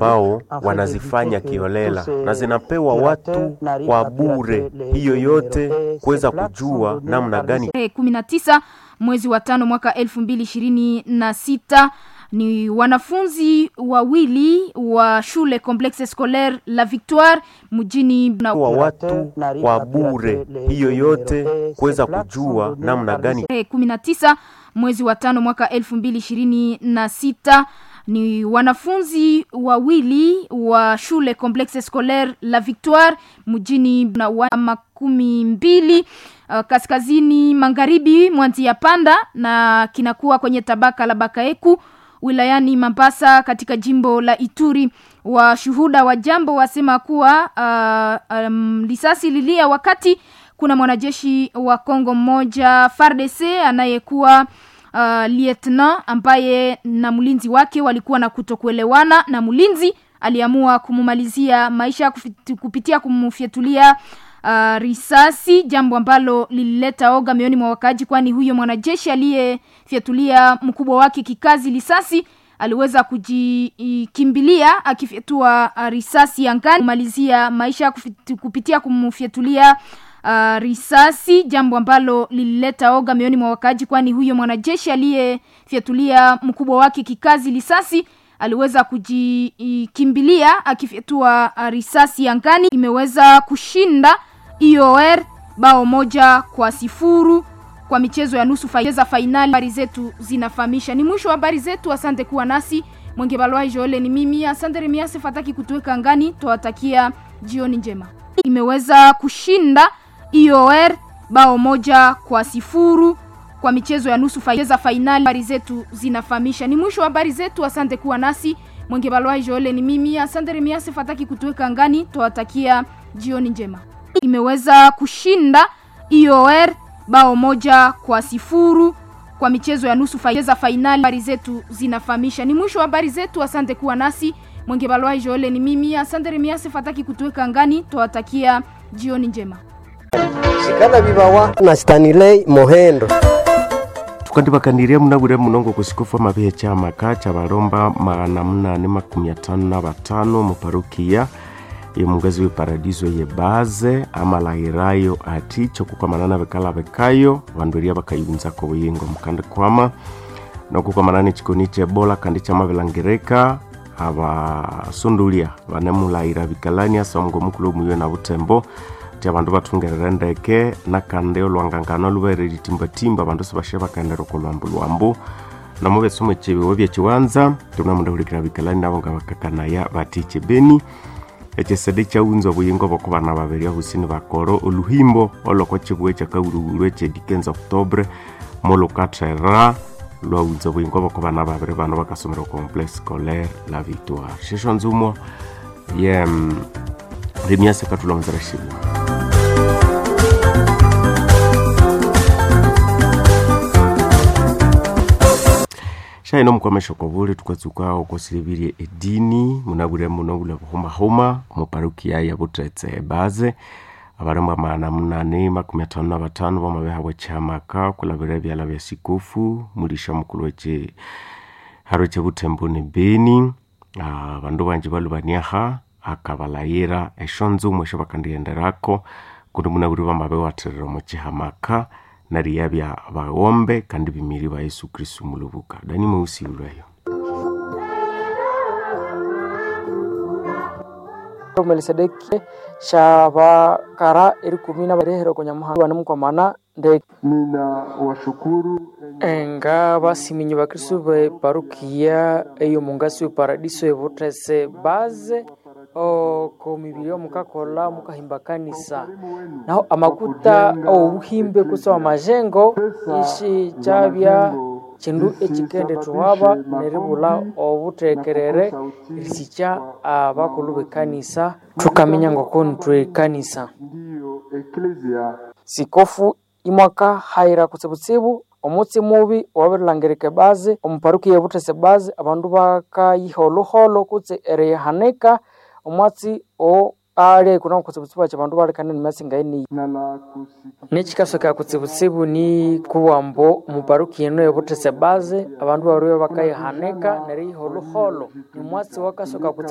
ambao wanazifanya kiolela na zinapewa watu kwa bure. Hiyo yote kuweza kujua namna gani Tarehe kumi na tisa mwezi wa tano mwaka elfu mbili ishirini na sita ni wanafunzi wawili wa shule Complexe Scolaire La Victoire mjini na wa watu kwa bure. Hiyo yote kuweza kujua namna gani tarehe kumi na tisa mwezi wa tano mwaka elfu mbili ishirini na sita ni wanafunzi wawili wa shule Complexe Scolaire La Victoire mjini na wa makumi mbili uh, kaskazini magharibi mwa Nzia Panda na kinakuwa kwenye tabaka la Bakaeku wilayani Mambasa katika jimbo la Ituri. Washuhuda wa jambo wasema kuwa uh, um, risasi lilia wakati kuna mwanajeshi wa Kongo mmoja FARDC anayekuwa uh, lieutenant ambaye na mlinzi wake walikuwa na kutokuelewana na mlinzi aliamua kumumalizia maisha kufit- kupitia kumfyatulia uh, risasi jambo ambalo lilileta oga mioni mwa wakaaji kwani huyo mwanajeshi aliyefyatulia mkubwa wake kikazi risasi aliweza kujikimbilia akifyatua uh, risasi angani kumalizia maisha kufit- kupitia kumfyatulia uh, risasi jambo ambalo lilileta oga mioni mwa wakaaji kwani huyo mwanajeshi aliyefyatulia mkubwa wake kikazi risasi aliweza kujikimbilia akifyatua uh, risasi angani imeweza kushinda IOR bao moja kwa sifuru kwa michezo ya nusu fa- za fainali habari zetu zinafahamisha ni mwisho wa habari zetu asante kuwa nasi mwenge balwai joele ni mimi asante remiase fataki kutuweka angani twawatakia jioni njema imeweza kushinda IOR bao moja kwa sifuru kwa michezo ya nusu fa- za fainali habari zetu zinafahamisha ni mwisho wa habari zetu asante kuwa nasi mwenge balwai joele ni mimi asante remiase fataki kutuweka angani twawatakia jioni njema imeweza kushinda IOR bao moja kwa sifuru kwa michezo ya nusu fa- za fainali habari zetu zinafahamisha ni mwisho wa habari zetu asante kuwa nasi mwenge balwai joele ni mimi asante remiase fataki kutuweka angani twawatakia jioni njema shikana bibawa na stanilei mohendo tukandibakaniria munabure munongo kusikufa mabihe chamaka chabalomba magana munane makumi atano na batano muparukia yemugazi weparadiso yebaze amalahirayo ati chokukwamana bekala bekayo bandu eria bakayunzako buyingo mukandi kwama nokukwamana nechikoni chebola kandi chamabelangirika abasundulia banemulahira bikalani asa omugomukulu omuyo na butembo ti abandu bathungerere ndeke nakandi olwangangano lubaire litimbatimba abandu sibashe bakaendera okolwambu lwambu nomubesomwe chibiwo byechiwanza tunamundahulikira bikalani nabo nga bakakanaya bati chibeni echesede chaunza obuyingo boko bana babiri ahusini bakoro oluhimbo oloko chibuwe chakauruguru echedikenza octobre molukathera lwaunza obuyingo boko bana babiri bano bakasomera complex scolaire la victoire shesho nzumo ye mm, remiase katulomzera shibwa shaino mukwamesha kovule tukatsuka okosilibilie edini munabwire muno bula buhumahuma muparukia ya butretse baze abaremba maana munane makumi atano na batano bamabeha bwechamaka kulabira ebyala bya sikofu mulisha mukulu weche haro che butembo ne beni Ah, bandu banje balubaniaha akabalayira eshonzo mwesho bakandiyenderako kundi munabwire bamabe waterera muchihamaka nariya bya bagombe kandi bimiri ba yesu kristu mulubuka dani mweusiulwayo melisedeki shabakara eri kumi na barehero konyamuhanga banemukwamana ndeke nina washukuru nga basiminyi bakristu be parukia eyo mungasi weparadiso ebutese baze oko mibiri mukakola mukahimba kanisa naho amakuta obuhimbe kusa amajengo ishi chabya chindu echikende tuhaba neribula obutekerere risicha abakulu bekanisa tukamenya ngokoni twekanisa ndiyo eklesia sikofu imwaka haira kutsibutsibu omutsi mubi wabirilangirike bazi omuparuki yebutese bazi abandu bakayiha oluholo kutse erihanika omwatsi o ali kuna kutsibutsibu achi abandu balikane nimasinga eni nala kusika nekikasoka kutsibutsibu ni kuwambo muparuki yenu yebutese bazi abandu bariyo bakayihanika neriyiha oluholo nimwatsi wakasoka kutsibu